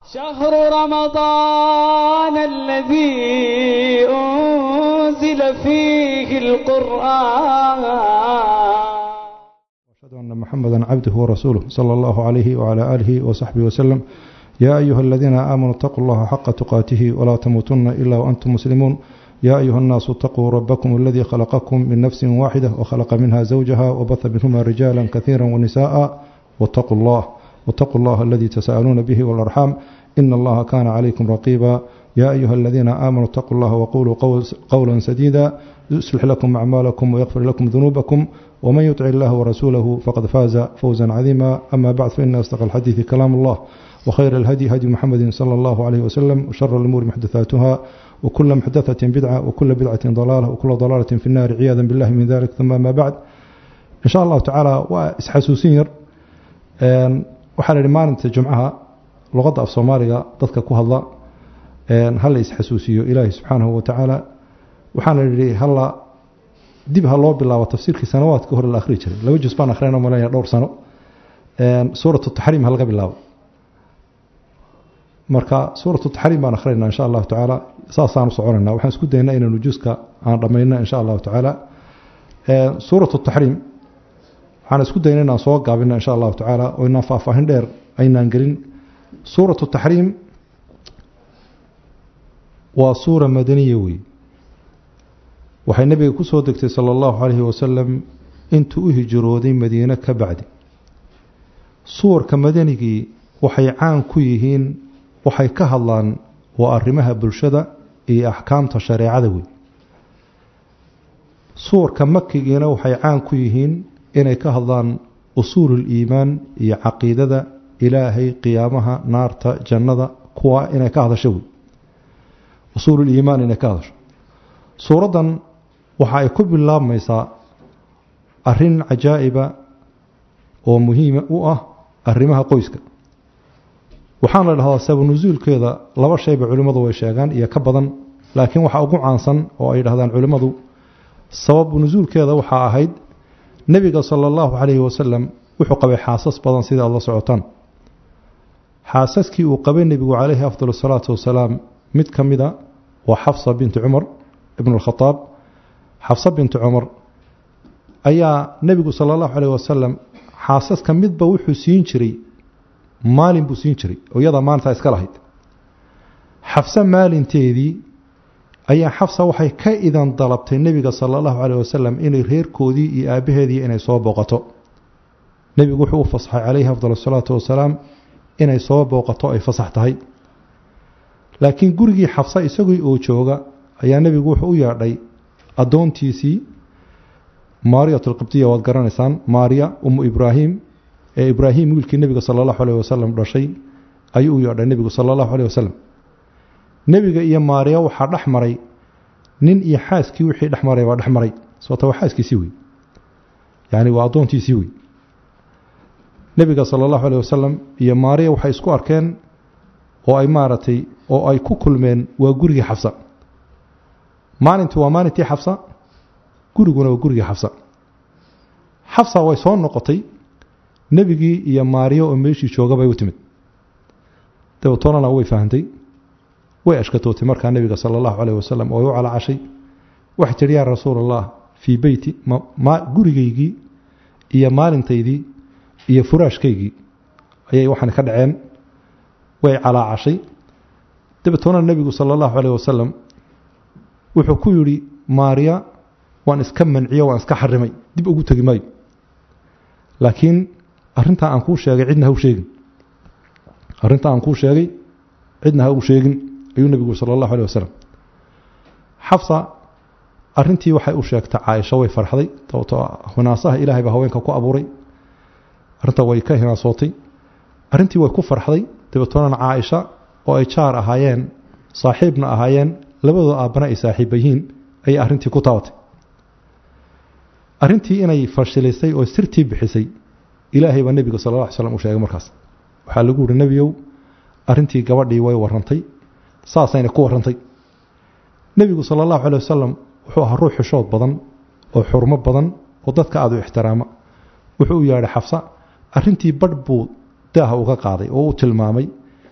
شهر رمضان الذي أنزل فيه القرآن أشهد أن محمدا عبده ورسوله صلى الله عليه وعلى آله وصحبه وسلم يا أيها الذين آمنوا اتقوا الله حق تقاته ولا تموتن إلا وأنتم مسلمون يا أيها الناس اتقوا ربكم الذي خلقكم من نفس واحدة وخلق منها زوجها وبث منهما رجالا كثيرا ونساء واتقوا الله واتقوا الله الذي تساءلون به والأرحام إن الله كان عليكم رقيبا يا أيها الذين آمنوا اتقوا الله وقولوا قولا سديدا يصلح لكم أعمالكم ويغفر لكم ذنوبكم ومن يطع الله ورسوله فقد فاز فوزا عظيما أما بعد فإن أصدق الحديث كلام الله وخير الهدي هدي محمد صلى الله عليه وسلم وشر الأمور محدثاتها وكل محدثة بدعة وكل بدعة ضلالة وكل ضلالة في النار عياذا بالله من ذلك ثم ما بعد إن شاء الله تعالى وإسحسوسين waxaa la yidhi maalinta jumcaha luqadda af soomaaliga dadka ku hadla hala isxasuusiyo ilaahi subxaanahu wa tacaala waxaana yidhi hala dib ha loo bilaabo tafsiirkii sanawaadka hore la akhri jiray laba jus baan akhriyana malaya dhowr sano suuratu taxriim ha laga bilaabo marka suuratu taxriim baan akhriyna insha allahu tacaala saasaan u soconayna waxaan isku daynaa inaynu juska aan dhammayno insha allahu tacaala suuratu taxriim waxaan isku dayna inaan soo gaabino insha allahu tacaala oo inaan faahfaahin dheer aynaan gelin suuratu taxriim waa suura madaniya wey waxay nebiga ku soo degtay sala allahu calayhi wasalam intuu u hijrooday madiine ka bacdi suwarka madanigii waxay caan ku yihiin waxay ka hadlaan waa arrimaha bulshada iyo axkaamta shareecada wey suwarka makigiina waxay caan ku yihiin inay ka hadlaan usuululiimaan iyo caqiidada ilaahay qiyaamaha naarta jannada kuwa inay ka hadasho wey usuululiimaan inay ka hadasho suuraddan waxa ay ku bilaabmaysaa arrin cajaa'iba oo muhiima u ah arrimaha qoyska waxaana la dhahdaa sabanusuulkeeda laba shayba culimmadu way sheegaan iyo ka badan laakiin waxa ugu caansan oo ay dhahdaan culimmadu sababu nusuulkeeda waxaa ahayd nebiga sala allahu calayhi wasalam wuxuu qabay xaasas badan sida aad la socotaan xaasaskii uu qabay nebigu calayhi afdal asalaatu wasalaam mid ka mida waa xafsa binti cumar ibn alkhadaab xafsa binti cumar ayaa nebigu sala allahu calayh wasalam xaasaska midba wuxuu siin jiray maalin buu siin jiray oo iyadaa maalintaa iska lahayd xafse maalinteedii ayaa xafsa waxay ka idan dalabtay nebiga sala allahu caleyh wasalam inay reerkoodii iyo aabbaheedii inay soo booqato nebigu wuxuu u fasaxay calayhi afdal asalaatu wasalaam inay soo booqato ay fasax tahay laakiin gurigii xafsa isagii oo jooga ayaa nebigu wuxuu u yeedhay addoontiisii maariyat alqibtiya waad garanaysaan maariya umu ibraahim ee ibraahim wiilkii nebiga sala allahu aleyh wasalam dhashay ayuu u yeedhay nebigu sala allahu aleyh wasalam nebiga iyo maariya waxaa dhex maray nin iyo xaaskii wixii dhex maray waa dhex maray sababta waa xaaskiisii wey yacni waa addoontiisii wey nebiga sala allahu aleyh wasalam iyo maariya waxay isku arkeen oo ay maaragtay oo ay ku kulmeen waa gurigii xafsa maalintii waa maalintii xafsa guriguna waa gurigii xafsa xafsa way soo noqotay nebigii iyo maariya oo meeshii jooga bay u timid dabeetoonana way fahantay way ashkatootay markaa nebiga sala allahu caleyh wasalam oo ay u calacashay waxay tidhi yaa rasuul allah fii beyti gurigaygii iyo maalintaydii iyo furaashkaygii ayay waxaan ka dhaceen way calaacashay dabeetoona nebigu sala allahu caleyh wasalam wuxuu ku yidhi maariya waan iska manciyo waan iska xarimay dib ugu tegi maayo laakiin arrintaa aan kuu sheegay cidna ha u sheegin arrintaa aan kuu sheegay cidna ha u sheegin ayuu nebigu sala allahu aleh wasalam xafsa arrintii waxay u sheegtay caaisho way farxday sababtoo hinaasaha ilaahay baa haweenka ku abuuray arrintaa way ka hinaasootay arrintii way ku farxday dabeetoonana caaisha oo ay jaar ahaayeen saaxiibna ahaayeen labadooda aabbana ay saaxiiba yihiin ayay arrintii ku taabatay arrintii inay fashilisay oo sirtii bixisay ilaahay baa nebiga sal lla ly slam u sheegay markaas waxaa lagu yihi nebiyow arrintii gabadhii way warrantay saasayna ku warrantay nebigu sala allahu caley wasalam wuxuu ahaa ruux xishood badan oo xurmo badan oo dadka aada u ixtiraama wuxuu u yeedhay xafsa arrintii badh buu daaha uga qaaday oo u tilmaamay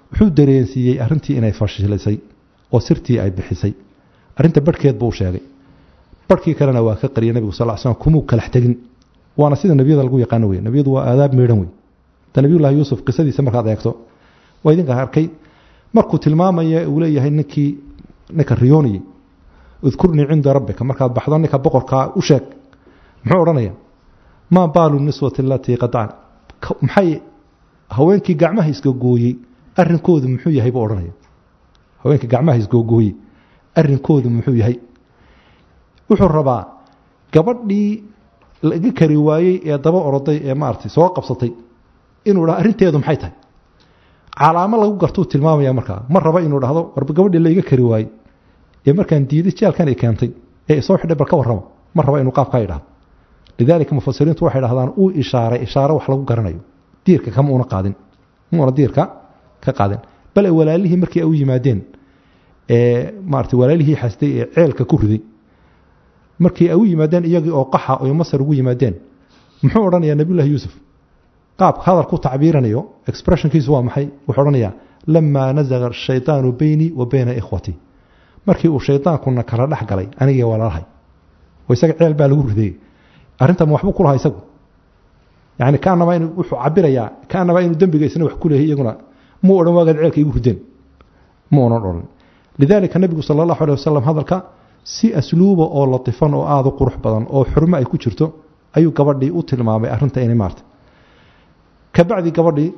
wuxuu dareensiiyey arrintii inay fashilisay oo sirtii ay bixisay arrinta barhkeed buu sheegay barhkii kalena waa ka qariyay nebigu sal slam kumuu kalax tegin waana sida nebiyada lagu yaqaano wey nebiyadu waa aadaab meedhan wey ta nebiyullahi yuusuf qisadiisa markaad eegto waa idinka arkay markuu tilmaamaya uu leeyahay ninkii ninka riyooniyey udkurnii cinda rabbika markaad baxdo ninka boqorkaa u sheeg muxuu odhanaya maa baalu niswati alatii qadacan maxay haweenkii gacmaha isgogooyey arrinkoodu muxuu yahay buu odhanaya haweenkii gacmaha isgogooyey arrinkoodu muxuu yahay wuxuu rabaa gabadhii laga kari waayey ee daba oroday ee maaragtay soo qabsatay inuu dhaha arrinteedu maxay tahay calaamo lagu gartuu tilmaamaya markaa ma raba inuu dhahdo warba gabadhii layga kari waayey ee markaan diiday jaalkan ay keentay ee isoo xidhay bal ka warramo ma raba inuu qaabkaa idhahdo lidaalika mufasiriintu waxay dhahdaan uu ishaaray ishaare wax lagu garanayo diirka kama una qaadin muuna diirka ka qaadin bale walaalihii markii ay u yimaadeen ee maarata walaalihii xastay ee ceelka ku riday markii ay u yimaadeen iyagii oo qaxa oy masar ugu yimaadeen muxuu odhanayaa nabiyullahi yuusuf qaabka hadal ku tacbiiranayo expressionkiisu waa maxay wuxuu odhanayaa lamaa nazaga shaydaanu beynii wa beyna ikhwatii markii uu shaydaankuna kala dhex galay anigii walaalahay oo isaga ceel baa lagu riday arrintan waxbuu ku lahaa isagu yani kaanaba in wuxuu cabirayaa kaanaba inuu dembiga isna wax ku leeyahay iyaguna muu odhan waagaad ceelka igu rideen mu unan odhan lidaalika nebigu sala allahu aleh wasalam hadalka si asluuba oo latifan oo aada u qurux badan oo xurmo ay ku jirto ayuu gabadhii u tilmaamay arrinta inay maarta kabacdi gabadhii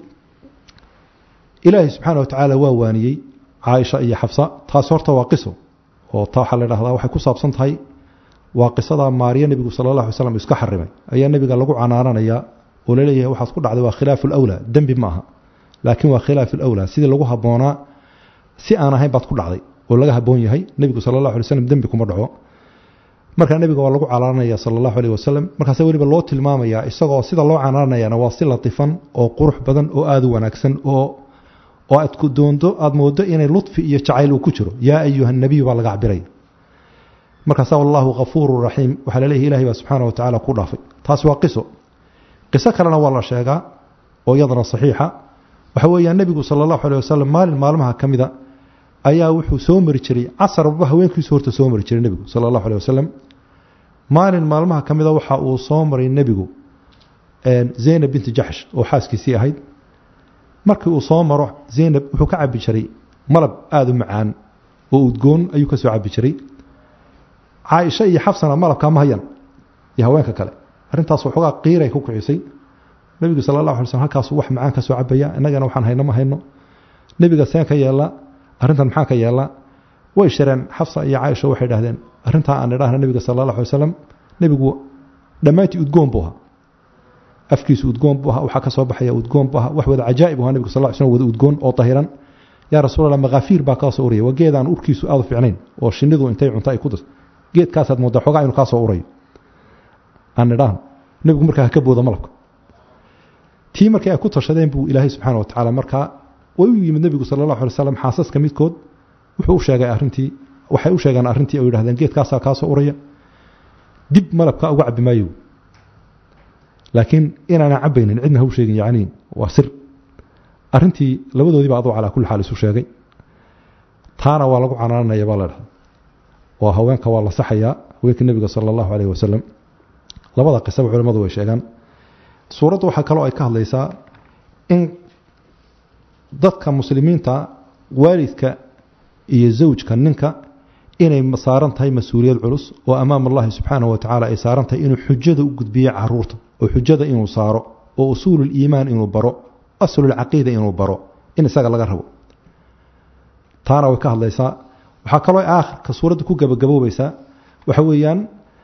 ilaahay subxaana watacaala waa waaniyey caaisha iyo xafsa taas horta waa qiso oo ta waxaa la dhahdaa waxay ku saabsan tahay waa qisada maariya nebigu sala allah alay slam iska xarimay ayaa nebiga lagu canaananayaa oo laleeyahay waxaad ku dhacday waa khilaafu lawlaa dembi ma aha laakiin waa khilaafu lawlaa sidii lagu habboonaa si aan ahayn baad ku dhacday oo laga habboon yahay nebigu sala allahu alay slam dembi kuma dhaco markaa nebiga waa lagu canaananaya sala allahu aleyh wasalam markaase weliba loo tilmaamayaa isagoo sida loo canaananayana waa si latifan oo qurux badan oo aada u wanaagsan oo oo aad ku doonto aada moodo inay ludfi iyo jacayl uu ku jiro yaa ayuha nabiyu baa laga cabiraya markaasa wallahu kafuuru raxiim waxaa laleeyahy ilahay baa subxaana wa tacala ku dhaafay taasi waa qiso qiso kalena waa la sheegaa oo iyadana saxiixa waxa weeyaan nebigu sala allahu aleh wasalam maalin maalmaha ka mida ayaa wuxuu soo mari jiray casarba haweenkiisu horta soo mari jiray nebigu sala allahu aleh wasalam maalin maalmaha ka mida waxa uu soo maray nebigu zaynab binti jaxsh oo xaaskiisii ahayd markii uu soo maro zaynab wuxuu ka cabi jiray malab aada u macaan oo udgoon ayuu ka soo cabi jiray caaisha iyo xafsana malabka ma hayan iyo haweenka kale arrintaas waxoogaa qiiray ku kicisay nebigu sala allah alay slm halkaasu wax macaan ka soo cabaya innagana waxaan hayno ma hayno nebiga seen ka yeelaa arrintan maxaa ka yeelaa way shireen xafsa iyo caaisha waxay dhahdeen arrintaa aan idhaahna nebiga sala allah alay wasalam nebigu dhammaantii udgoon buu ahaa afkiisu udgoon buu ahaa waxaa ka soo baxaya udgoon buu ahaa wax wada cajaa'ib ahaa nebigu sal lla ly slm wada udgoon oo dahiran yaa rasuulallah makaafiir baa kaa soo uraya waa geedaan urkiisu aada u fiicnayn oo shinnidu intay cunto ay ku das geedkaasaad moodaa xoogaa inuu kaa soo urayo aan idhaahno nebigu markaa ha ka booda malabka tii markii ay ku tashadeen buu ilaahay subxaana wa tacaala markaa way u yimid nebigu sala allahu alay slam xaasaska midkood wuxuu u sheegay arrintii waxay u sheegeen arrintii oo yidhahdeen geedkaasaa kaa soo uraya dib malabka uga cabbi maayo laakiin inaanan cabbaynin cidna ha u sheegin yacni waa sir arrintii labadoodiiba aduu calaa kulli xaal isu sheegay taana waa lagu canaananaya baa la dhahda oo haweenka waa la saxayaa haweenka nebiga sala allahu aleyh wasalam labada qisaba culimmadu way sheegaan suuraddu waxaa kaloo ay ka hadlaysaa in dadka muslimiinta waalidka iyo zawjka ninka inay saaran tahay mas-uuliyad culus oo amaam allahi subxaanahu wa tacaala ay saaran tahay inuu xujada u gudbiyo caruurta oo xujada inuu saaro oo usuululiimaan inuu baro aslulcaqiida inuu baro in isaga laga rabo taana way ka hadlaysaa waxaa kaloo aakhirka suuradda ku gabagaboobaysaa waxa weeyaan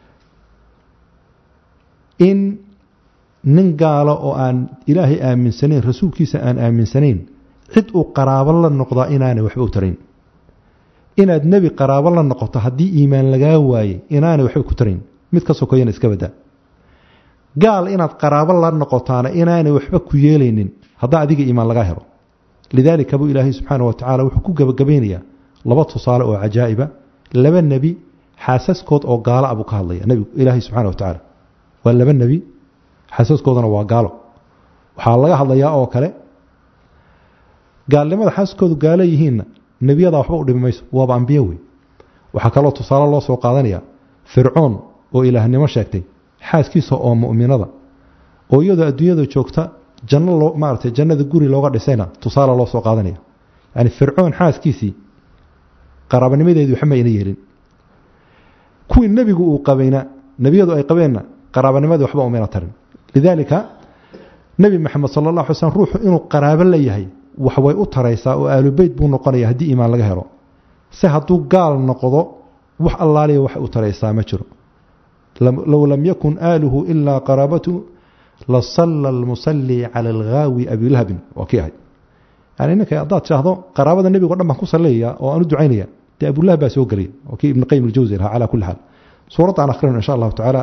in nin gaalo oo aan ilaahay aaminsanayn rasuulkiisa aan aaminsanayn cid uu qaraabo la noqdaa inaanay waxba u tarayn inaad nebi qaraabo la noqoto haddii iimaan lagaa waayey inaanay waxba ku tarayn mid ka sokoyana iska badaa gaal inaad qaraabo la noqotaana inaanay waxba ku yeelaynin haddaa adiga iimaan lagaa helo lidaalika buu ilaahay subxaana wa tacaala wuxuu ku gabagabaynayaa laba tusaale oo cajaa'iba laba nebi xaasaskood oo gaalo ah buu ka hadlaya nebigu ilaahay subxana wa tacaala waa laba nebi xaasaskoodana waa gaalo waxaa laga hadlayaa oo kale gaalnimada xaaskoodu gaalo yihiinna nebiyadaa waxba u dhimi mayso waaba ambiye wey waxaa kaloo tusaale loo soo qaadanaya fircoon oo ilaahnimo sheegtay xaaskiisa oo mu'minada oo iyadoo adduunyada joogta janno loo maaratay jannada guri looga dhisayna tusaale loo soo qaadanaya yani fircoon xaaskiisii qaraabanimadeedii waxba ayna yeelin kuwii nebigu uu qabayna nebiyadu ay qabeenna qaraabanimadii waxba umayna tarin lidaalika nebi maxamed sala allah alay slm ruuxu inuu qaraabo la yahay wax way u taraysaa oo aalubeyt buu noqonaya haddii iimaan laga helo se hadduu gaal noqdo wax allaaliya waxay u taraysaa ma jiro low lam yakun aaluhu ilaa qaraabatu lasalla almusalli cala alghaawi abilahabin waa kii ahay yani ninka haddaad tidhaahdo qaraabada nebigo dhan baan ku salleeyaa oo aan u ducaynaya dee abulahab baa soo gelaya waa kii ibn qayim aljawsi lahaa calaa kulli xaal suuraddan akhrino insha allahu tacaala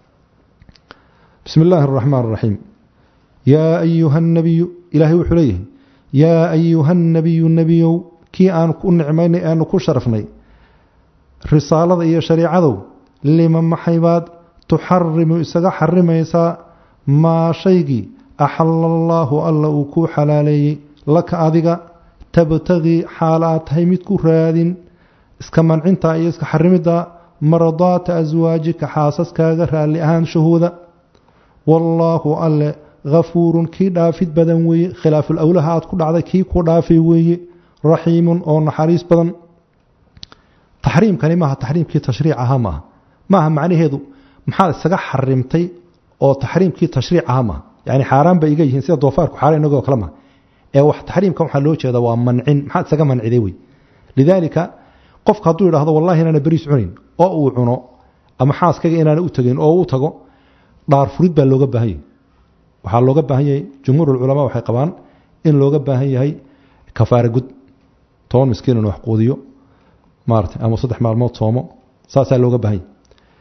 bismi illaahi araxmaan araxiim yaa ayuha annabiyu ilaahay wuxuu leeyahay yaa ayuha annabiyu nebiyow kii aan ku nicmaynay aanu ku sharafnay risaalada iyo shariicadow lima maxaybaad tuxarimu isaga xarimaysaa maa shaygii axala allaahu alla uu kuu xalaaleeyey laka adiga tabtagii xaal aad tahay mid ku raadin iska mancintaa iyo iska xarimiddaa mardaata aswaajika xaasaskaaga raalli ahaanshahooda wallaahu alle hafuurun kii dhaafid badan weeye khilaaful awlaha aad ku dhacday kii ku dhaafay weeye raxiimun oo naxariis badan taxriimkani maaha taxriimkii tashriic ahaa maaha maaha macnaheedu maxaad isaga xarimtay oo taxriimkii tashriic ahaa maaha yani xaaraan bay iga yihiin sida doofaarku xaaraan inagoo kale maaha ee wax taxriimka waxaa loo jeeda waa mancin maxaad isaga manciday wey lidaalika qofka hadduu yidhaahdo wallahi inaana beriis cunayn oo uu cuno ama xaaskaga inaana u tegin oo u tago dhaar furid baa looga baahan yahay waxaa looga baahan yahay jumhuurulculamaa waxay qabaan in looga baahan yahay kafaara gud toban miskiin inuu wax quudiyo maarata ama saddex maalmood soomo saasaa looga baahan yahay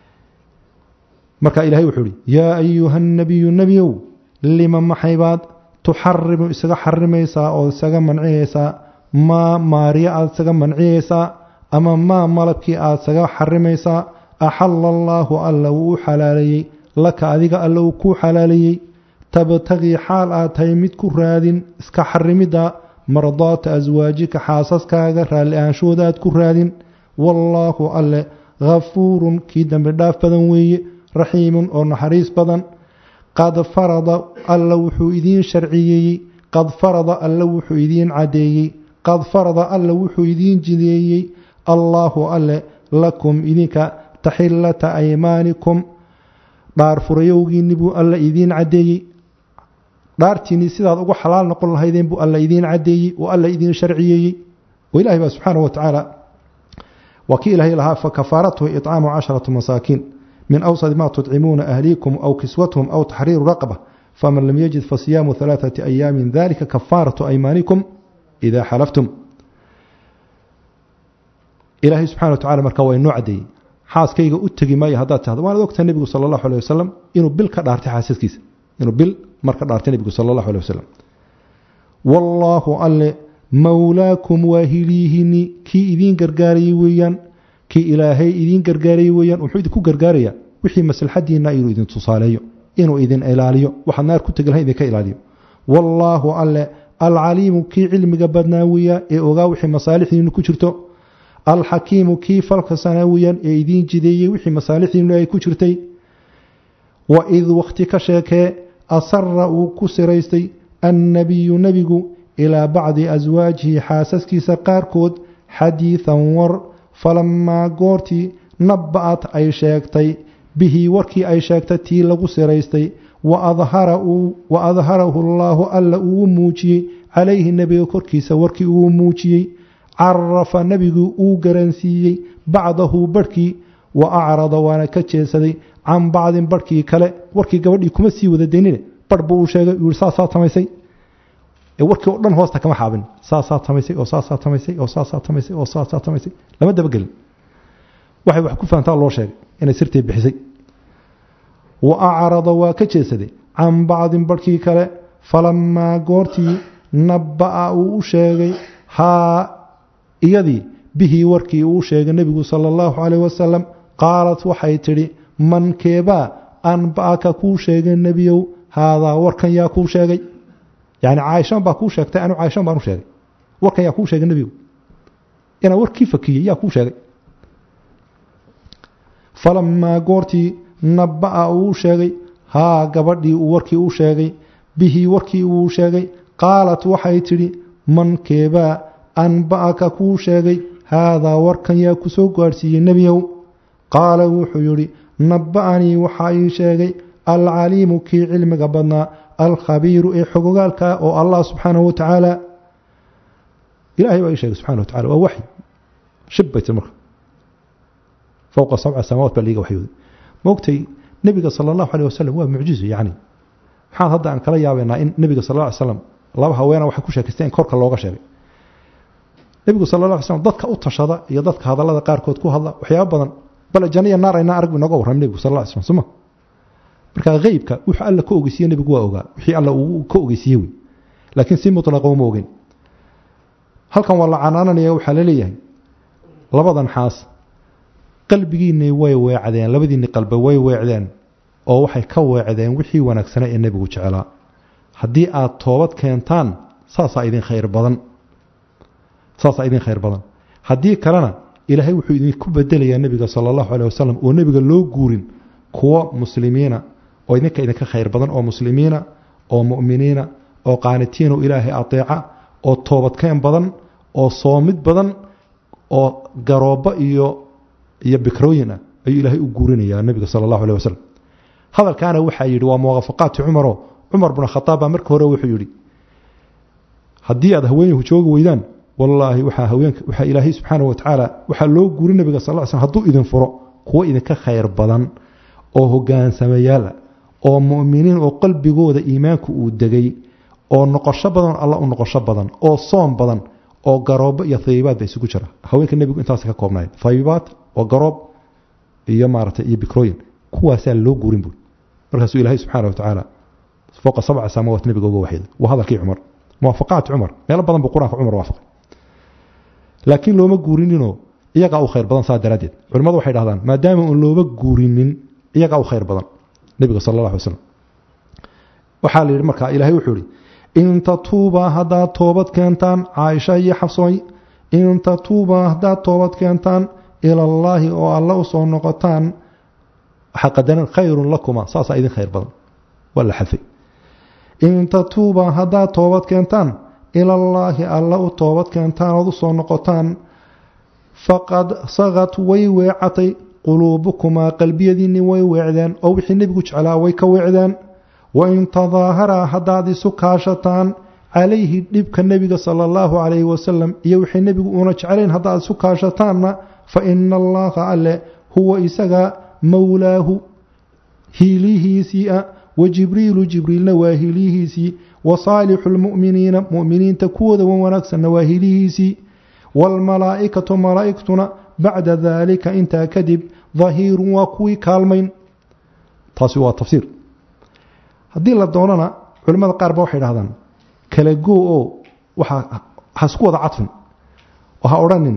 marka ilahay wuxuu ihi yaa ayuha nabiyu nebiyow lima maxaybaad tuxarimu isaga xarimaysaa oo isaga mancinaysaa maa maariya aad isaga mancinaysaa ama maa malabkii aad isaga xarimaysaa axala allaahu alla wuu u xalaaleeyey laka adiga alla uu kuu xalaaleeyey tabtagii xaal aad tahay mid ku raadin iska xarimidda mardaata aswaajika xaasaskaaga raalli ahaanshooda aad ku raadin wallaahu alle hafuurun kii dembi dhaaf badan weeye raxiimun oo naxariis badan qad farada alla wuxuu idiin sharciyeeyey qad farada alla wuxuu idiin caddeeyey qad farada alla wuxuu idiin jideeyey allaahu alle lakum idinka taxillata aymaanikum dhaar furayowgiinni buu alla idiin caddeeyey dhaartiinnii sidaad ugu xalaal noqon lahaydeen buu alla idiin caddeeyey oo alla idiin sharciyeeyey oo ilahay baa subxaanahu wa tacaala waa kii ilaahay lahaa fakafaaratuhu icaamu casharatu masaakiin min awsadi ma tudcimuuna ahliikum aw kiswatuhum aw taxriiru raqba faman lam yajid fasiyaamu alaaثati ayaamin dalika kafaaratu aymaanikum idaa xalaftum ilaahay subxana wa tacala marka waa inoo caddeeyey xaaskayga u tegi maayo haddaad tahdo waanad ogtahay nebigu sala allahu aleh wasalam inuu bil ka dhaartay xaasaskiisa inuu bil marka dhaartay nebigu sala allahu aleh wasalam wallaahu alle mowlaakum waa hiliihini kii idiin gargaarayey weeyaan kii ilaahay idiin gargaarayey weeyaan wuxuu idinku gargaarayaa wixii maslaxadiinna inuu idin tusaaleeyo inuu idin ilaaliyo waxaad naar ku tegi lahayn idinka ilaaliyo wallaahu alle alcaliimu kii cilmiga badnaa weeyaa ee ogaa wixii masaalixdiinu ku jirto alxakiimu kii falka sanaa weeyaan ee idiin jideeyey wixii masaalixdiinu ay ku jirtay wa id wakhti ka sheekee asara uu ku siraystay annabiyu nebigu ilaa bacdi aswaajihi xaasaskiisa qaarkood xadiidan war falammaa goortii naba'at ay sheegtay bihi warkii ay sheegtay tii lagu siraystay wa adharahu allaahu alla uu muujiyey calayhi nebiga korkiisa warkii uu muujiyey carafa nebigu uu garansiiyey bacdahu barhkii wa acrada waana ka jeesaday can bacdin barhkii kale warkii gabadhii kuma sii wada daynine barh buu uu sheegay uu yihi saasaa tamaysay warkii oo dhan hoosta kama xaabin saasaa tamaysay oo saasaa tamaysay oo saasaa tamaysay oo saasaa tamaysay lama dabagelin waxay wax ku fahantaa loo sheegay inay sirtii bixisay wa acrada waa ka jeesaday can bacdin barhkii kale falammaa goortii nabba'a uu u sheegay haa iyadii bihii warkii uu sheegay nebigu sala allahu caleyh wasalam qaalat waxay tidhi man keebaa anba'aka kuu sheegay nebiyow haadaa warkan yaa kuu sheegay yani caaishan baa kuu sheegtay anu caaishan baan u sheegay warkan yaa kuu sheegay nebigu inaan warkii fakiyey yaa kuu sheegay falamaa goortii nabba'a uu sheegay haa gabadhii uu warkii u sheegay bihii warkii uu sheegay qaalat waxay tidhi man keebaa anba'aka kuu sheegay haadaa warkan yaa ku soo gaadhsiiyey nebiyow qaala wuxuu yidhi nabba'anii waxaa ii sheegay alcaliimu kii cilmiga badnaa alkhabiiru ee xogogaalka oo allah subxaanahu wa tacaala ilahay baa ii sheegay subxana wa tacala waa waxy shib bay tir marka fowqa sabca samaawaat baa liiga waxyooday maogtay nebiga sala allahu aleh wasalam waa mucjizo yacni maxaan hadda aan kala yaabaynaa in nebiga sal alla ly slam laba haweena waxay ku sheekaysteen in korka looga sheegay nebigu sala alla ly slam dadka u tashada iyo dadka hadallada qaarkood ku hadla waxyaaba badan bale janniya naar aynaa arag bu inooga warram nebigu sal alla ly slam suma marka heybka wuxuu alla ka ogeysiye nebigu waa ogaa wixii alla uu ka ogeysiye wey laakiin si mutlaqa uma ogeyn halkan waa la canaananaya waxaa la leeyahay labadan xaas qalbigiinay way weecdeen labadiinni qalbe way weecdeen oo waxay ka weecdeen wixii wanaagsana ee nebigu jeclaa haddii aad toobad keentaan saasaa idin khayr badan saasaa idin khayr badan haddii kalena ilaahay wuxuu idinku bedelayaa nebiga sala allahu caleh wasalam oo nebiga loo guurin kuwo muslimiina oo idinka idinka khayr badan oo muslimiina oo mu'miniina oo qaanitiinoo ilaahay ateeca oo toobadkeen badan oo soomid badan oo garoobo iyo iyo bikrooyin ah ayuu ilaahay u guurinayaa nebiga sala allahu aleh wasalam hadalkaana waxaa yidhi waa muwaafaqaati cumaro cumar bnu khataab baa marka hore wuxuu yidhi haddii aad haweenyuhu joogi weydaan wallaahi waxaa haweenka waxaa ilaahay subxaana wa tacaala waxaa loo guuri nebiga sal ll slam hadduu idin furo kuwo idinka khayr badan oo hogaansameyaal ah oo mu'miniin oo qalbigooda iimaanku uu degay oo noqosho badan alla u noqosho badan oo soom badan oo garoobo iyo hayibaad ba isugu jira haweenka nebigu intaas ka koobnayd hayibaad oo garoob iyo maaragtay iyo bikrooyin kuwaasaa loo guurin buuri markaasuu ilaahay subxaana wa tacaala fowqa sabca samaawaat nebiga uga waxyday waa hadalkii cumar muwaafaqaat cumar meelo badan buu qur-aanka cumar waafaqay laakiin looma guurininoo iyagaa u khayr badan saa daraaddeed culimmadu waxay dhahdaan maadaama uun looma guurinin iyagaa u khayr badan nebiga sala allah alay slam waxaa la yidhi markaa ilaahay wuxuu yidhi in tatuubaa haddaad toobad keentaan caaisha iyo xabsooy in tatuubaa haddaad toobad keentaan ilallaahi oo alla u soo noqotaan waxaa qadaran khayrun lakuma saasaa idin khayr badan waa la xadfay in tatuubaa haddaad toobad keentaan ilallaahi alla u toobad keentaan ood u soo noqotaan faqad sagad way weecatay quluubukumaa qalbiyadiinni way weecdeen oo wixii nebigu jeclaa way ka weecdeen wain tadaaharaa haddaad isu kaashataan calayhi dhibka nebiga sala allahu calayhi wasalam iyo wixii nebigu uuna jeclayn haddaad isu kaashataanna fa ina allaha alle huwa isaga mowlaahu hiilihiisii ah wa jibriilu jibriilna waa hiilihiisii wa saalixu lmu'miniina mu'miniinta kuwooda wan wanaagsanna waa hiilihiisii waalmalaa'ikatu malaa'igtuna bacda daalika intaa kadib dahiirun waa kuwii kaalmayn taasi waa tafsiir haddii la doonana culimmada qaar ba waxay dhahdaan kala goo oo waxaa ha isku wada cadfin oo ha odhanin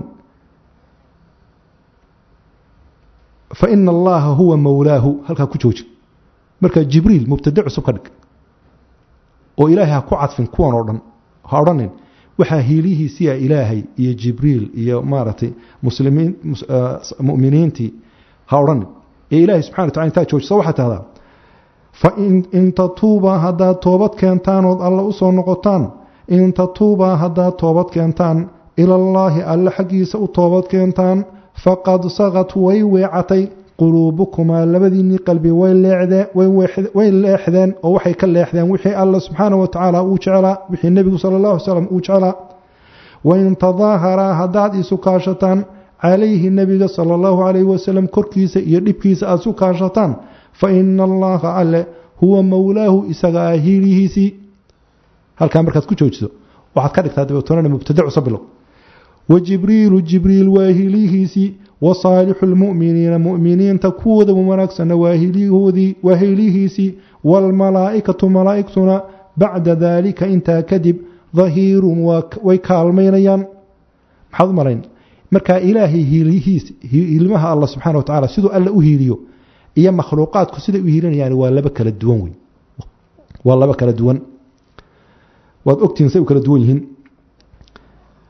fa ina allaha huwa mowlaahu halkaa ku jooji markaa jibriil mubtade cusub ka dhig oo ilaahay ha ku cadfin kuwan oo dhan ha odhanin waxaa hiilihiisiia ilaahay iyo jibriil iyo maaragtay muslimiin mu'miniintii ha odhanin ee ilaahay subxana wa tacala intaa joojiso waxaa tahdaa fain tatuubaa haddaad toobad keentaan ood alla u soo noqotaan in tatuubaa haddaad toobad keentaan ilallaahi alle xaggiisa u toobad keentaan faqad sagad way weecatay quluubukumaa labadiinnii qalbi way leexdeen oo waxay ka leexdeen wixii alla subxaana wa tacaala uu jeclaa wixii nebigu sala allah alay slam uu jeclaa wain tadaaharaa haddaad isu kaashataan calayhi nebiga sala allahu calayhi wasalam korkiisa iyo dhibkiisa aada isu kaashataan fa ina allaha alle huwa mowlaahu isaga ah hiilihiisii halkaa markaad ku joojiso waxaad ka dhigtaa dabeetonana mubtade cusub bilow wa jibriilu jibriil waa hiilihiisii wa saalixu lmu'miniina mu'miniinta kuwooda wanaagsanna waa hiilihoodii waa hiilihiisii waalmalaa'ikatu malaa'igtuna bacda daalika intaa kadib dahiirun way kaalmaynayaan maxaad u malayn markaa ilaahay hiilihiis hiilmaha alla subxana wa tacala siduu alle u hiiliyo iyo makhluuqaadku siday u hiilinayaan waa laba kala duwan wey waa laba kala duwan waad ogtihiin say u kala duwan yihiin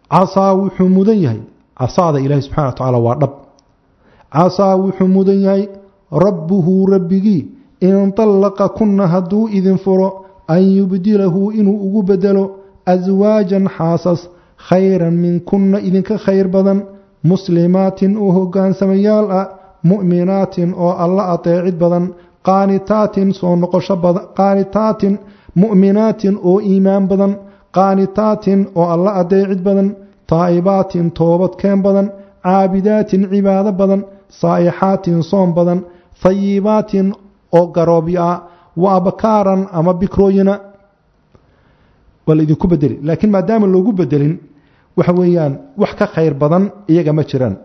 casaa wuxuu mudan yahay casaada ilaahi subxana wa tacaala waa dhab casaa wuxuu mudan yahay rabbuhu rabbigii in tallaqa kunna hadduu idin furo an yubdilahu inuu ugu bedelo aswaajan xaasas khayran minkunna idinka khayr badan muslimaatin oo hogaansamayaal ah mu'minaatin oo alla ateecid badan qaanitaatin soo noqosho badan qaanitaatin mu'minaatin oo iimaan badan qaanitaatin oo alla adeecid badan taa'ibaatin toobadkeen badan caabidaatin cibaado badan saa'ixaatin soom badan hayibaatin oo garoobyo ah wa abkaaran ama bikrooyina waa la idinku bedeli laakiin maadaama loogu bedelin waxa weeyaan wax ka khayr badan iyaga ma jiraan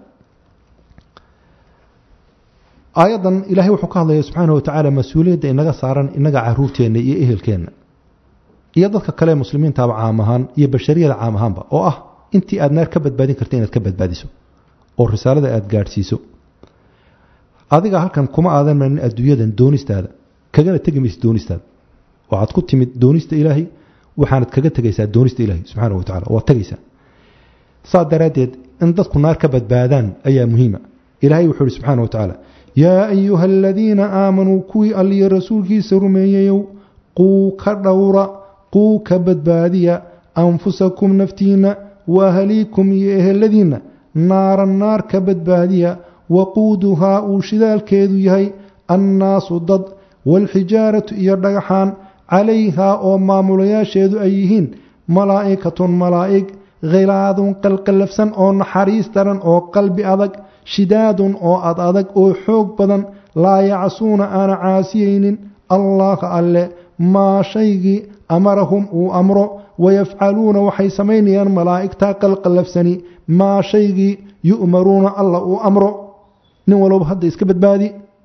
aayaddan ilaahay wuxuu ka hadlaya subxaana wa tacaala mas-uuliyadda inaga saaran inaga caruurteenna iyo ehelkeenna iyo dadka kale muslimiintaaba caam ahaan iyo bashariyada caam ahaanba oo ah intii aad naar ka badbaadin karta inaad ka badbaadiso oo risaalada aad gaadhsiiso adiga halkan kuma aadan marin adduunyadan doonistaada kagana tegi maysa doonistaada waxaad ku timid doonista ilaahay waxaanad kaga tegaysaa doonista ilaahay subxaana wa tacala waad tegaysaa saa daraaddeed in dadku naar ka badbaadaan ayaa muhiima ilaahay wuxuu ihi subxaana wa tacaala yaa ayuha aladiina aamanuu kuwii alliyo rasuulkiisa rumeeyeyow quu ka dhowra quu ka badbaadiya anfusakum naftiinna waahaliikum iyo eheladiinna naaran naar ka badbaadiya waquuduhaa uu shidaalkeedu yahay annaasu dad waalxijaaratu iyo dhagaxaan calayhaa oo maamulayaasheedu ay yihiin malaa'ikatun malaa'ig khilaadun qalqallafsan oo naxariis daran oo qalbi adag shidaadun oo ad adag oo xoog badan laa yacsuuna aana caasiyaynin allaha alle maa shaygii amarahum uu amro wayafcaluuna waxay samaynayaan malaa'igtaa qalqallafsani maa shaygii yu'maruuna alla uu amro nin walba hadda iska badbaadi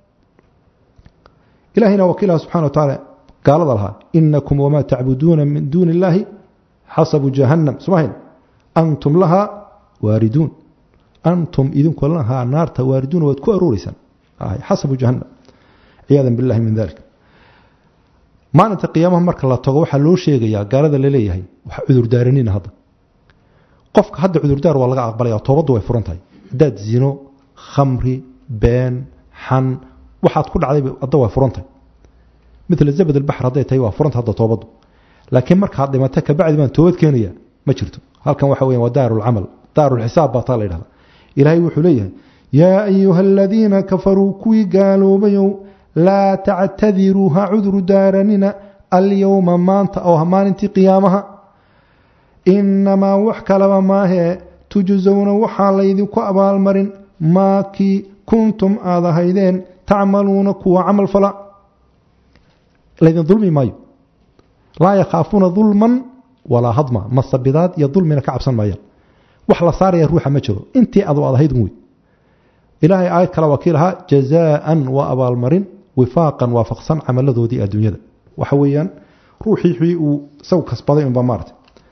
ilahayna wakiilaha subxana wa tacaala gaalada lahaa inakum wamaa tacbuduuna min duuni illaahi xasabu jahannam somahayn antum lahaa waariduun antum idinku lahaa naarta waariduuna waad ku arooriysaan xasabu jahannam ciyaada billahi min dalik maalinta qiyaamaha marka la tago waxaa loo sheegayaa gaalada laleeyahay wax cudurdaaranina hadda qofka hadda cudurdaar waa laga aqbalaya toobaddu way furan tahay haddaad zino khamri been xan waxaad ku dhacday hadda way furan tahay mila zabad albaxr hadday tahay waa furanta hadda toobaddu laakiin markaad dhimata kabacdi baan toobad keenaya ma jirto halkan waxa weyan waa daarulcamal daarulxisaab baa taa la yidhahda ilaahay wuxuu leeyahay yaa ayuha aladiina kafaruu kuwii gaaloobayow laa tactadiruu ha cudru daaranina alyowma maanta oo maalintii qiyaamaha inamaa wax kalaba maahee tujsowna waxaa laydinku abaalmarin maakii kuntum aad ahaydeen tacmaluuna kuwa camal fala laydin dulmi maayo laa yakhaafuuna dulman walaa hadma masabidaad iyo dulmina ka cabsan maayaan wax la saaraya ruuxa ma jiro intii adu aad ahayd wey ilaahay aayad kale waa kii lahaa jazaaan waa abaalmarin wifaaqan waafaqsan camaladoodii adduunyada waxa weeyaan ruuxii wii uu isagu kasbaday unba maarata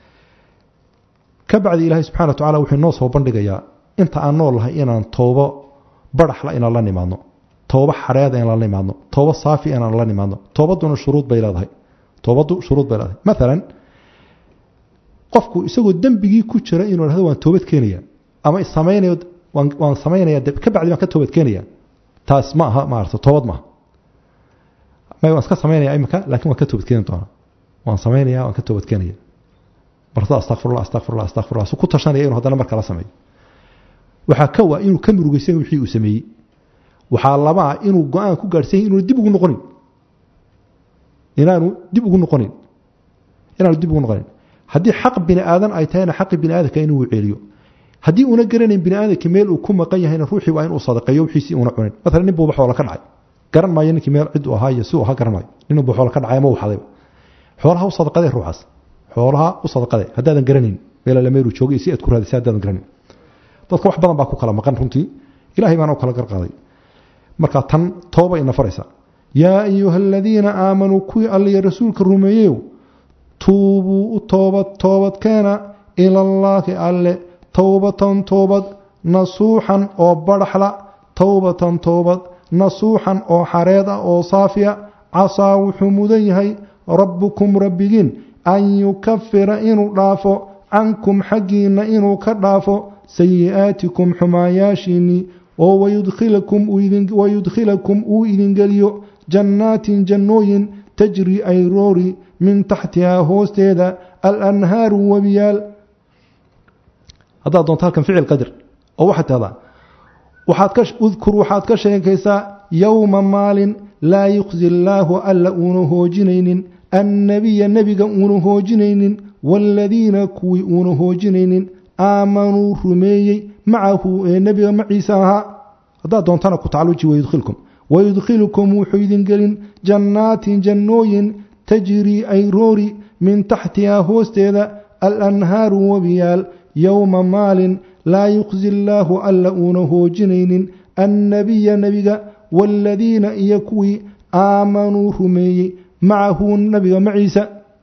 ka bacdi ilaahay subxana wa tacala wuxuu inoo soo bandhigayaa inta aan nool lahay inaan toobo baraxla inaan la nimaadno toobo xareeda inaan la nimaadno toobo saafi inaan la nimaadno toobaduna shuruud bay leedahay toobaddu shuruud bay leedahay maalan qofku isagoo dembigii ku jira inuu dhahdo waan toobad keenaya ama samaynayo waan samaynaya ka bacdi baan ka toobad keenaya taas ma aha maarata toobad maaha may waan iska samaynaya imika laakiin waan ka toobad keeni doonaa waan samaynaya waan ka toobad keenaya martada astaqfirullah astaqfirullah astaqfirullah su ku tashanaya inuu haddana markala sameeyo waxaa ka waa inuu ka murugaysan wixii uu sameeyey waxaa labaa inuu go-aan ku gaadhsan yahay inuuna dib ugu noqonin inaanu dib ugu noqonin inaanu dib ugu noqonin haddii xaq bini aadan ay tahayna xaqi bini aadamka inuu celiyo haddii una garanayn bini aadamka meel uu ku maqan yahayna ruuxii waa inuu sadaqeeyo wixiisii una cunin maalan nin buu xoola ka dhacay garan maayo ninkii meel cid uu ahaa iyo si uu ahaa garan maayo nin buu xoola ka dhacay ama uu xadayba xoolaha u sadaqadee ruuxaas xoolaha u sadaqadee haddaadan garanayn meel alla meeluu joogay si aad ku raadisay haddaadan garanayn dadka wax badan baa ku kala maqan runtii ilaahay baana u kala garqaaday marka tan tooba ina faraysa yaa ayuha aladiina aamanuu kuwii alliyo rasuulka rumeeyeyow tuubuu u toobad toobadkeena ilallaahi alle towbatan toobad nasuuxan oo badhaxla towbatan toobad nasuuxan oo xareed ah oo saafiya casaa wuxuu mudan yahay rabbukum rabbigiin an yukafira inuu dhaafo cankum xaggiinna inuu ka dhaafo sayi'aatikum xumaayaashiinnii oo wayudkhilakum uu idingeliyo jannaatin jannooyin tajri ay roori min taxtihaa hoosteeda alanhaaru webiyaal haddaad doonto halkan ficil qadir oo waxaad tahdaa udkur waxaad ka sheekaysaa yowma maalin laa yuqsi illaahu alla uuna hoojinaynin annabiya nebiga uuna hoojinaynin waaladiina kuwii uuna hoojinaynin aamanuu rumeeyey macahu ee nebiga maciisa ahaa haddaad doontana ku tacluji wayudkhilkum wayudkhilukum wuxuu idin gelin jannaatin jannooyin tajrii ay roori min taxtihaa hoosteeda alanhaaru webiyaal yowma maalin laa yuqsi illaahu alla uuna hoojinaynin annabiya nebiga waaladiina iyo kuwii aamanuu rumeeyey macahu nebiga maciisa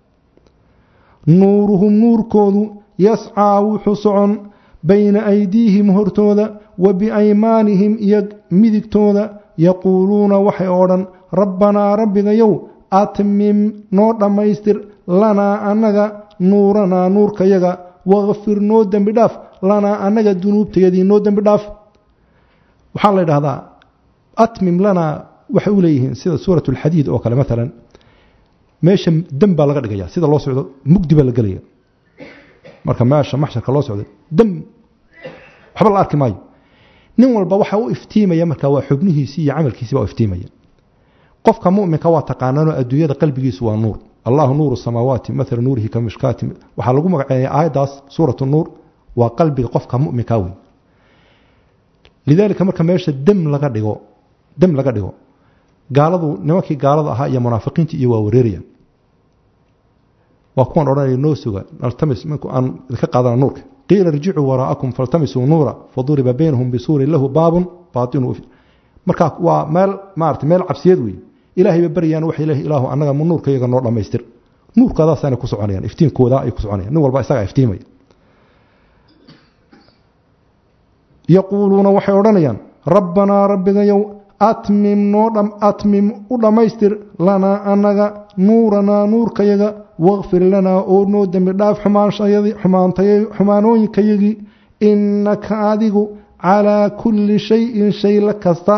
nuuruhum nuurkoodu yascaa wuxuu socon bayna aydiihim hortooda wa biaymaanihim iyo midigtooda yaquuluuna waxay odhan rabbanaa rabbigayow atmim noo dhammaystir lanaa annaga nuuranaa nuurkayaga wakfir noo dembi dhaaf lanaa annaga dunuubtayadii noo dembi dhaaf waxaa la ydhahdaa atmim lanaa waxay u leeyihiin sida suurat alxadiid oo kale maalan meesha dam baa laga dhigaya sida loo socdo mugdi baa la gelaya marka meesha maxsharka loo socdo dam waxba la arki maayo nin walba waxa u iftiimaya marka waa xubnihiisii iyo camalkiisii baa u iftiimaya qofka mu'minka waa taqaanaanoo adduunyada qalbigiisu waa nuur allahu nuuru samaawaati maala nuurihi ka mishkaati waxaa lagu magaceeyay aayaddaas suuratu nuur waa qalbiga qofka mu'minka wey lidaalika marka meesha dam laga dhigo dam laga dhigo gaaladu nimankii gaalada ahaa iyo munaafiqiintii iyo waa wareerayaan waa kuwan odhanaya noo suga naltamis minku aan idinka qaadana nuurka qiila irjicuu waraa'akum faltamisuu nuura faduriba baynahum bisuurin lahu baabun baatinu markaa waa meel maarata meel cabsiyeed wey ilaahay ba baryaan waxay leeyihin ilaahu annaga ma nuurka iyaga noo dhammaystir nuurkaadaasaanay ku soconayaan iftiinkooda ay ku soconayaan nin walba isagaa iftiimaya yaquuluuna waxay odhanayaan rabbanaa rabbigayow atmim noo atmim u dhammaystir lanaa annaga nuuranaa nuurkayaga wakfir lanaa oo noo dembi dhaaf xumaanooyinkayagii innaka adigu calaa kulli shayin shay la kasta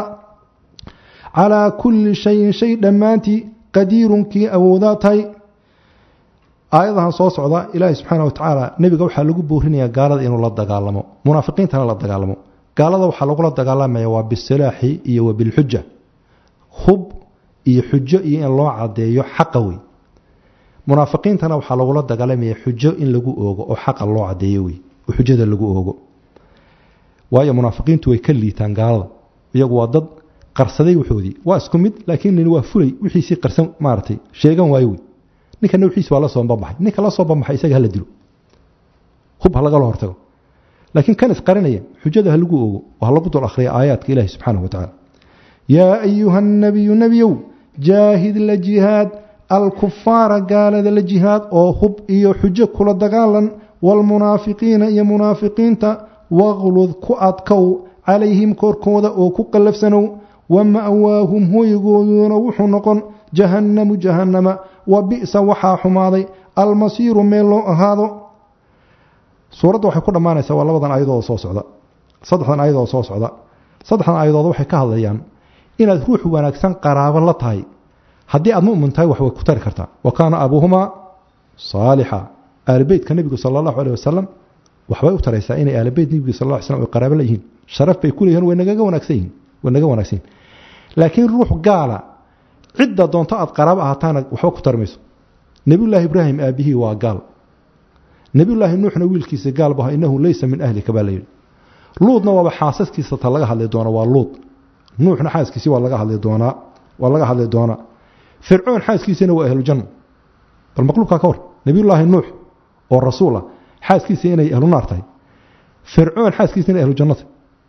calaa kulli shayin shay dhammaantii qadiirunkii awoodaa tahay aayadahan soo socda ilaahi subxaana watacaala nebiga waxaa lagu boorinayaa gaalada inuu la dagaalamo munaafiqiintana la dagaalamo gaalada waxaa lagula dagaalamaya waa bisilaaxi iyo wa bilxuja hub iyo xujo iyo in loo cadeeyo xaqa wey munaafiqiintana waxaa lagula dagaalamaya xujo in lagu oogo oo xaqa loo cadeeyo wey oo xujada lagu oogo waayo munaafiqiintu way ka liitaan gaalada iyagu waa dad qarsaday waxoodii waa isku mid laakiin nin waa fulay wixiisii qarsan maaratay sheegan waayo wey ninkana wixiisi waa la soo banbaxay ninka la soo banbaxay isaga hala dilo hub ha lagala hortago laakiin kan isqarinaya xujada ha lagu ogo oo ha lagu dul akhriya aayaadka ilaahi subxaanahu watacaala yaa ayuha nabiyu nebiyow jaahid la jihaad alkufaara gaalada la jihaad oo hub iyo xujo kula dagaalan waalmunaafiqiina iyo munaafiqiinta waqlud ku adkow calayhim korkooda oo ku qallafsanow wa ma'waahum hoygooduna wuxuu noqon jahannamu jahannama wa bi'sa waxaa xumaaday almasiiru meel loo ahaado suuradda waxay ku dhammaanaysaa waa labadan ayadooda soo socda saddexdan ayadooda soo socda saddexdan ayadooda waxay ka hadlayaan inaad ruux wanaagsan qaraabo la tahay haddii aad mu'min tahay wax way ku tari kartaa wa kaana abuuhumaa saalixa aalibeytka nebigu sala allahu aleh wasalam waxbay u taraysaa inay aalibeyt nebigu sal lla ly slam ay qaraabo la yihiin sharaf bay ku leeyihin way nagaga wanaagsan yihin way naga wanaagsan yihin laakiin ruux gaala cidda doonto aad qaraabo ahataana waxba ku tari mayso nebiyullaahi ibraahim aabihii waa gaal nebiyullaahi nuuxna wiilkiisa gaal baha innahu leysa min ahlika baa layidhi luudna waaba xaasaskiisa ta laga hadli doona waa luud nuuxna xaaskiisii waa laga hadli doonaa waa laga hadli doonaa fircoon xaaskiisina waa ahlujanna bal maqluubkaa ka war nebiyullaahi nuux oo rasuul ah xaaskiisa inay ahlu naar tahay fircoon xaaskiisa inay ahlu janno tahay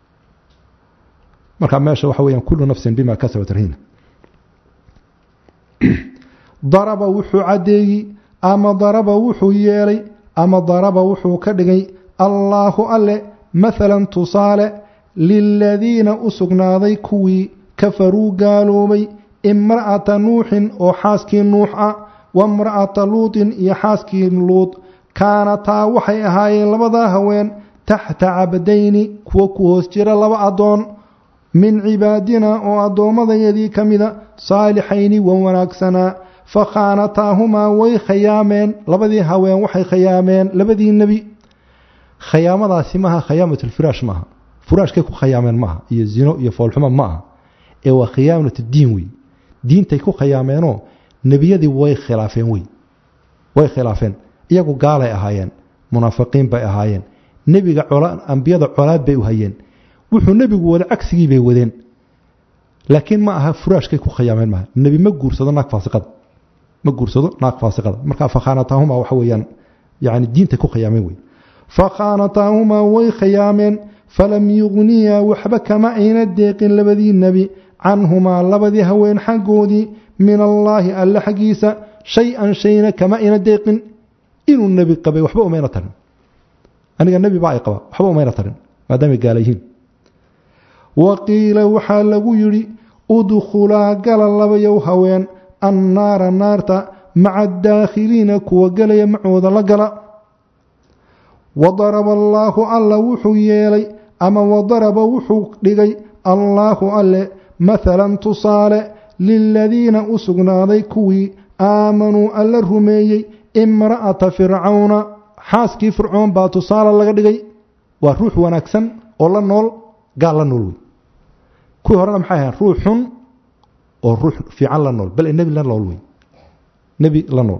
marka meesha waxa weeyaan kullu nafsin bima kasabat rahiina daraba wuxuu caddeeyey ama daraba wuxuu yeelay ama daraba wuxuu ka dhigay allaahu alle maalan tusaale liladiina u sugnaaday kuwii kafaruu gaaloobay imra'ata nuuxin oo xaaskii nuux ah wamra'ata luutin iyo xaaskii luud kaanataa waxay ahaayeen labadaa haween taxta cabdayni kuwa ku hoos jira laba addoon min cibaadina oo addoommadayadii ka mida saalixayni wan wanaagsanaa fa khaanataahumaa way khayaameen labadii haween waxay khayaameen labadii nebi khayaamadaasi maaha khayaamatulfiraash maaha furaashkay ku khayaameen maaha iyo zino iyo foolxumo ma aha ee waa khiyaamat diin wey diintay ku khayaameenoo nebiyadii way khilaafeen wey way khilaafeen iyagu gaalay ahaayeen munaafiqiin bay ahaayeen nebiga ambiyada colaad bay u hayeen wuxuu nebigu wada cagsigii bay wadeen laakiin ma aha furaashkay ku khayaameen maaha nebi ma guursado naag faasiqada ma guursado naag faasiqada marka fakhaanataahuma waxa weeyaan yani diintay ku khayaameen wey fakhaanataahumaa way khayaameen falam yugniyaa waxba kama ayna deeqin labadii nebi canhumaa labadii haween xaggoodii min allaahi alle xaggiisa shay-an shayna kama ayna deeqin inuu nebi qabay waxba umayna tarin aniga nebi baa ay qaba waxba umayna tarin maadaamay gaala yihiin wa qiila waxaa lagu yidhi udkhulaa gala labayow haween annaara naarta maca adaakhiliina kuwa gelaya macooda la gala wadaraba allaahu alla wuxuu yeelay ama wadaraba wuxuu dhigay allaahu alle mathalan tusaale liladiina u sugnaaday kuwii aamanuu alla rumeeyey imra'ata fircawna xaaskii fircoon baa tusaale laga dhigay waa ruux wanaagsan oo la nool gaal la nool wey kuwii horena maxay ahayn ruux xun oo ruux fiican la nool bal nebi la nool wey nebi la nool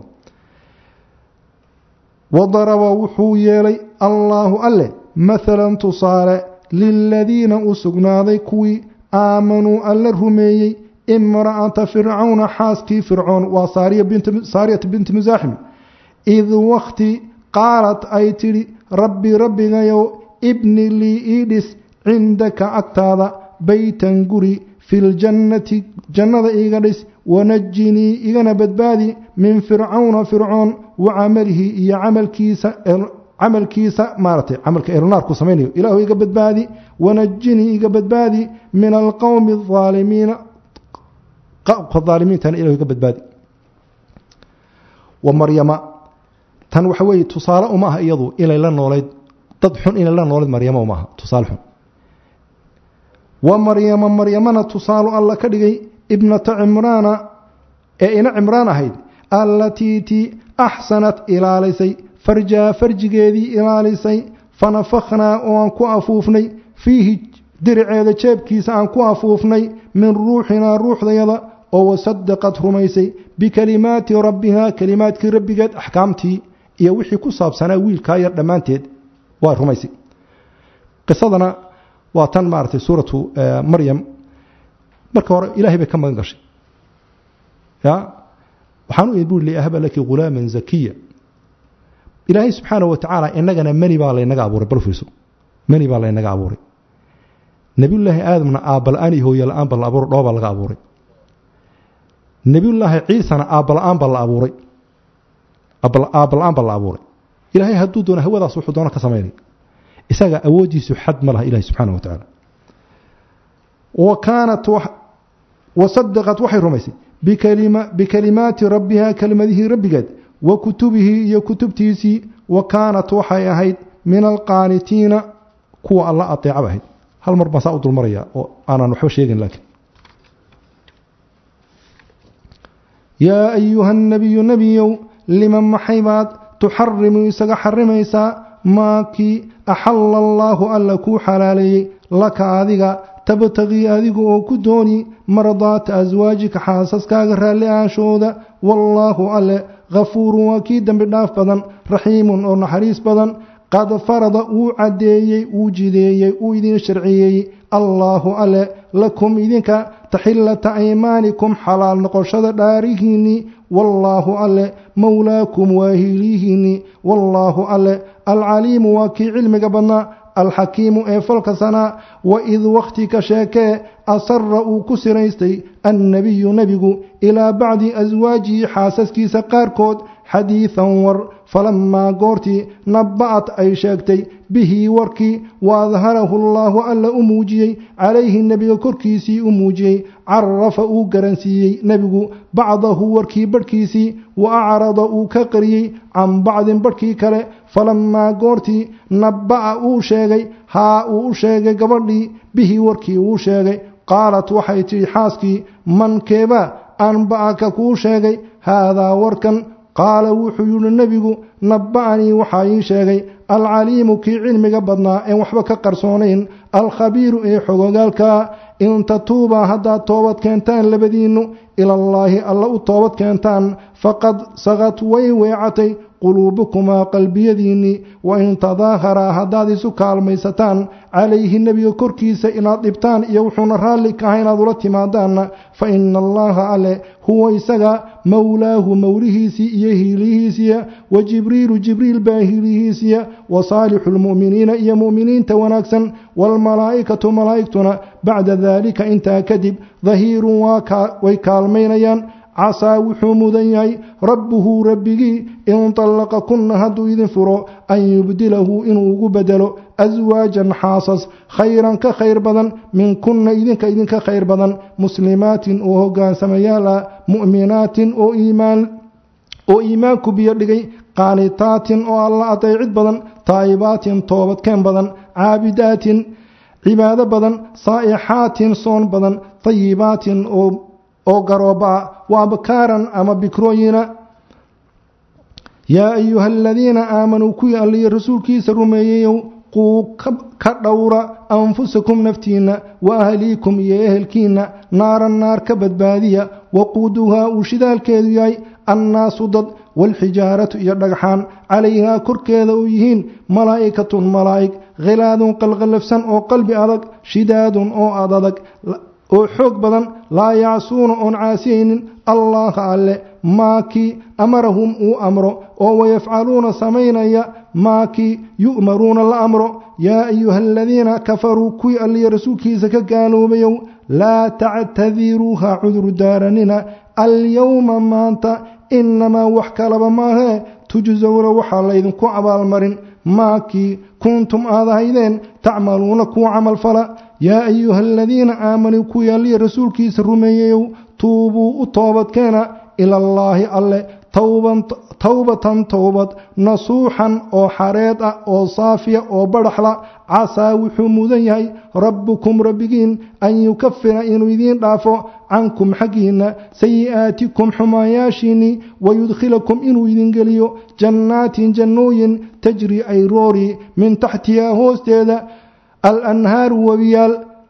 wadaraba wuxuu yeelay allaahu alle mathalan tusaale liladiina u sugnaaday kuwii aamanuu alla rumeeyey imra'ata fircawna xaaskii fircoon waa saariyata binti musaaxim id wakhti qaalat ay tidhi rabbi rabbigayow ibni lii ii dhis cindaka agtaada baytan guri filjannati jannada iiga dhis wanajinii igana badbaadi min fircawna fircoon wa camalihi iyo camalkiisa camalkiisa maaratay camalka ehlunaarku samaynayo ilaahu iga badbaadi wanajinii iga badbaadi min alqowmi aalimiina aalimiintana ilahu iga badbaadi wa maryama tan waxa weeye tusaale uma aha iyadu inay la noolayd dad xun inay la noolayd maryama uma aha tusaale xun wa maryama maryamana tusaalu alla ka dhigay ibnata cimraana ee ina cimraan ahayd allatii tii axsanat ilaalisay farjaa farjigeedii ilaalisay fanafakhnaa oo aan ku afuufnay fiihi diriceeda jeebkiisa aan ku afuufnay min ruuxinaa ruuxdayada oo wasadaqad rumaysay bikalimaati rabbihaa kalimaadkii rabbigeed axkaamtii iyo wixii ku saabsanaa wiilkaa yar dhammaanteed waa rumaysay qisadana waa tan maaragtay suuratu maryam marka hore ilaahay bay ka magan gashay ya waxaan u imi buri liahaba laki ghulaaman zakiya ilaahay subxaana wa tacaala inagana mani baa laynaga abuuray bal fiirso mani baa laynaga abuuray nebiyullaahi aadamna aabbala-aan iyo hooyala-aan baa la abuuray dhoobaa laga abuuray nebiyullaahi ciisana aabbala-aan baa la abuuray aabbala-aan baa la abuuray ilaahay hadduu doono hawadaas wuxuu doono ka samaynay isaga awooddiisu xad ma laha ilahi subxaana wa tacaala wa kaanat wasadaqat waxay rumaysay bikalimaati rabbihaa kelimadihii rabbigeed wa kutubihii iyo kutubtiisii wa kaanat waxay ahayd min alqaanitiina kuwa alla adeecaba ahayd hal mar baan saa u dulmaraya oo aanaan waxba sheegin laakiin yaa ayuha nabiyu nebiyow liman maxay baad tuxarimu isaga xarimaysaa maakii axalla allaahu alla kuu xalaaleeyey laka adiga tabtagii adigu oo ku dooni mardaata aswaajika xaasaskaaga raalli aashooda wallaahu alle khafuurun waa kii dembi dhaaf badan raxiimun oo naxariis badan qad farada wuu caddeeyey wuu jideeyey uu idin sharciyeeyey allaahu alle lakum idinka taxillata aymaanikum xalaal noqoshada dhaarihiinnii wallaahu alle mowlaakum waa hiiliyihiinnii wallaahu alle alcaliimu waa kii cilmiga badnaa alxakiimu ee falka sanaa waid wakhti ka sheekee asara uu ku siraystay annebiyu nebigu ilaa bacdi aswaajihi xaasaskiisa qaarkood xadiidan war falammaa goortii nabba'at ay sheegtay bihi warkii waadharahu allaahu alla u muujiyey calayhi nebiga korkiisii u muujiyey carafa uu garansiiyey nebigu bacdahu warkii badhkiisii wa acrada uu ka qariyey can bacdin badhkii kale falammaa goortii nabba'a uu sheegay haa uu u sheegay gabadhii bihi warkii uu sheegay qaalat waxay tidhi xaaskii mankeeba anba'aka kuu sheegay haadaa warkan qaala wuxuu yidhi nebigu nabba'anii waxaa ii sheegay alcaliimu kii cilmiga badnaa een waxba ka qarsoonayn alkhabiiru ee xogogaalkaa in tatuubaa haddaad toobad keentaan labadiinnu ilallaahi alla u toobad keentaan faqad saqad way weecatay quluubukumaa qalbiyadiinnii wa in tadaaharaa haddaad isu kaalmaysataan calayhi nebiga korkiisa inaad dhibtaan iyo wuxuuna raalli kaha inaad ula timaadaanna fa ina allaha alle huwa isaga mowlaahu mowlihiisii iyo hiilihiisiya wa jibriilu jibriil baa hiilihiisiya wa saalixu lmu'miniina iyo mu'miniinta wanaagsan waalmalaa'ikatu malaa'igtuna bacda daalika intaa kadib dahiirun way kaalmaynayaan casaa wuxuu mudan yahay rabbuhu rabbigii in tallaqa kunna hadduu idin furo an yubdilahu inuu ugu bedelo aswaajan xaasas khayran ka khayr badan min kunna idinka idinka khayr badan muslimaatin oo hogaansamayaal ah mu'minaatin oo iimaan oo iimaanku biyo dhigay qaanitaatin oo alla adeecid badan taa'ibaatin toobadkeen badan caabidaatin cibaado badan saa'ixaatin soon badan tayibaatin oo oo garooba-a wa abkaaran ama bikrooyina yaa ayuha aladiina aamanuu kuwii alliyo rasuulkiisa rumeeyeyow quu ka dhowra anfusakum naftiinna wa ahliikum iyo ehelkiinna naaran naar ka badbaadiya waquuduhaa uu shidaalkeedu yahay annaasu dad waalxijaaratu iyo dhagxaan calayhaa korkeeda u yihiin malaa'ikatun malaa'ig khilaadun qalqallafsan oo qalbi adag shidaadun oo adadag oo xoog badan laa yacsuuna oon caasiyaynin allaha alle maakii amarahum uu amro oo wayafcaluuna samaynaya maakii yu'maruuna la amro yaa ayuha aladiina kafaruu kuwii alliya rasuulkiisa ka gaaloobayow laa tactadiruu ha cuduru daaranina alyowma maanta inamaa wax kalaba maahee tujsowna waxaa laydinku abaalmarin maakii kuntum aad ahaydeen tacmaluuna kuwa camal fala yaa ayuha aladiina aamanuu kuwii alliya rasuulkiisa rumeeyeyow tuubuu u toobadkeena ilallaahi alle towbatan towbad nasuuxan oo xareed ah oo saafiya oo badhaxla casaa wuxuu mudan yahay rabbukum rabbigiin an yukafira inuu idiin dhaafo cankum xaggiinna sayi'aatikum xumaanyaashiinnii wayudkhilakum inuu idin geliyo jannaatin jannooyin tajri ay roori min taxtihaa hoosteeda alanhaaru webiyaal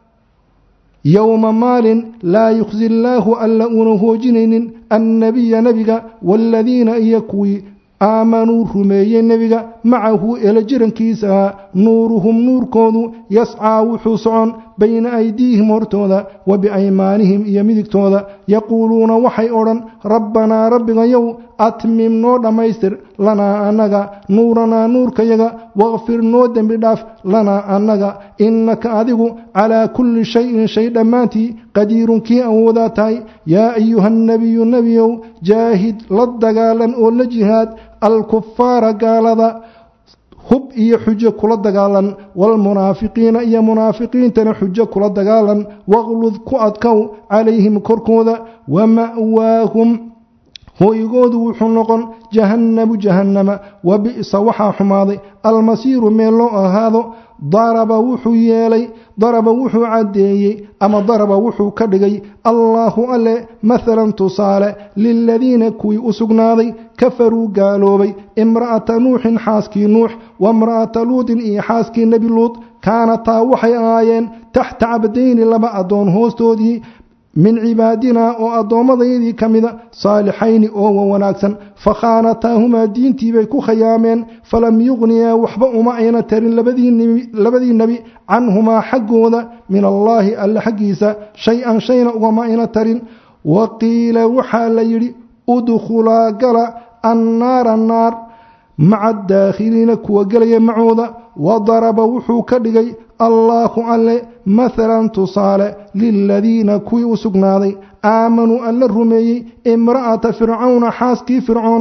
yowma maalin laa yukhsi illaahu alla uuna hoojinaynin annabiya nebiga waaladiina iyo kuwii aamanuu rumeeyey nebiga macahu ela jirankiisahaa nuuruhum nuurkoodu yascaa wuxuu socon bayna aydiihim hortooda wa biaymaanihim iyo midigtooda yaquuluuna waxay odhan rabbanaa rabbigayow atmim noo dhammaystir lanaa annaga nuuranaa nuurkayaga wakfir noo dembi dhaaf lanaa annaga innaka adigu calaa kulli shayin shay dhammaantii qadiirun kii awoodaa tahay yaa ayuha nebiyu nebiyow jaahid la dagaalan oo la jihaad alkufaara gaalada hub iyo xujo kula dagaalan waalmunaafiqiina iyo munaafiqiintana xujo kula dagaalan waqlud ku adkow calayhim korkooda wama'waahum hooygoodu wuxuu noqon jahannamu jahannama wa bi'sa waxaa xumaaday almasiiru meel loo ahaado daraba wuxuu yeelay daraba wuxuu caddeeyey ama daraba wuxuu ka dhigay allaahu alle mahalan tusaale liladiina kuwii u sugnaaday kafaruu gaaloobay imra'ata nuuxin xaaskii nuux waimra'ata luudin iyo xaaskii nebi luud kaanataa waxay ahaayeen taxta cabdayni laba addoon hoostoodii min cibaadinaa oo addoommadayadii ka mida saalixayni oo wa wanaagsan fakhaanataahumaa diintiibay ku khayaameen falam yuqniyaa waxba uma ayna tarin labadii nebi canhumaa xaggooda min allaahi alle xaggiisa shay-an shayna ugama ayna tarin wa qiila waxaa la yidhi udkhulaa gala annaara naar maca adaakhiliina kuwa gelaya macooda wa daraba wuxuu ka dhigay allaahu alle mahalan tusaale liladiina kuwii u sugnaaday aamanuu alla rumeeyey imra'ata fircawna xaaskii fircoon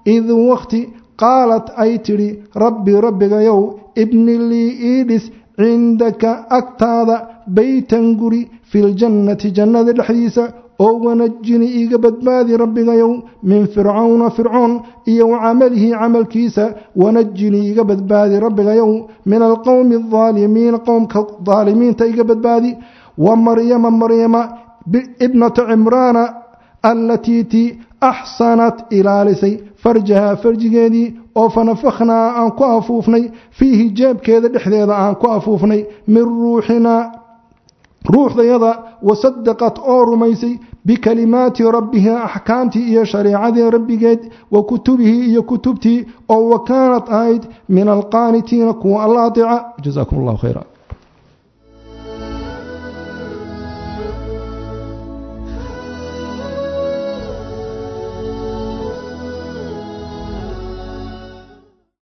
id wakhti qaalat ay tidhi rabbi rabbigayow ibni lii ii dhis cindaka agtaada beytan guri filjannati jannada dhexdiisa oo wanajini iiga badbaadi rabbigayow min fircawna fircoon iyo wa camalihi camalkiisa wanajini iiga badbaadi rabbigayow min alqowmi aldaalimiin qowmka daalimiinta iga badbaadi wa maryama maryama ibnata cimraana allatii tii axsanat ilaalisay farjaha farjigeedii oo fanafakhnaa aan ku afuufnay fiihi jeebkeeda dhexdeeda aan ku afuufnay min ruuxinaa ruuxdayada wasadaqat oo rumaysay bikalimaati rabbiha axkaamtii iyo shareecadii rabbigeed wa kutubihi iyo kutubtii oo wa kaanat ahayd min alqaanitiina kuwa alla ateeca jazakum allahu khayra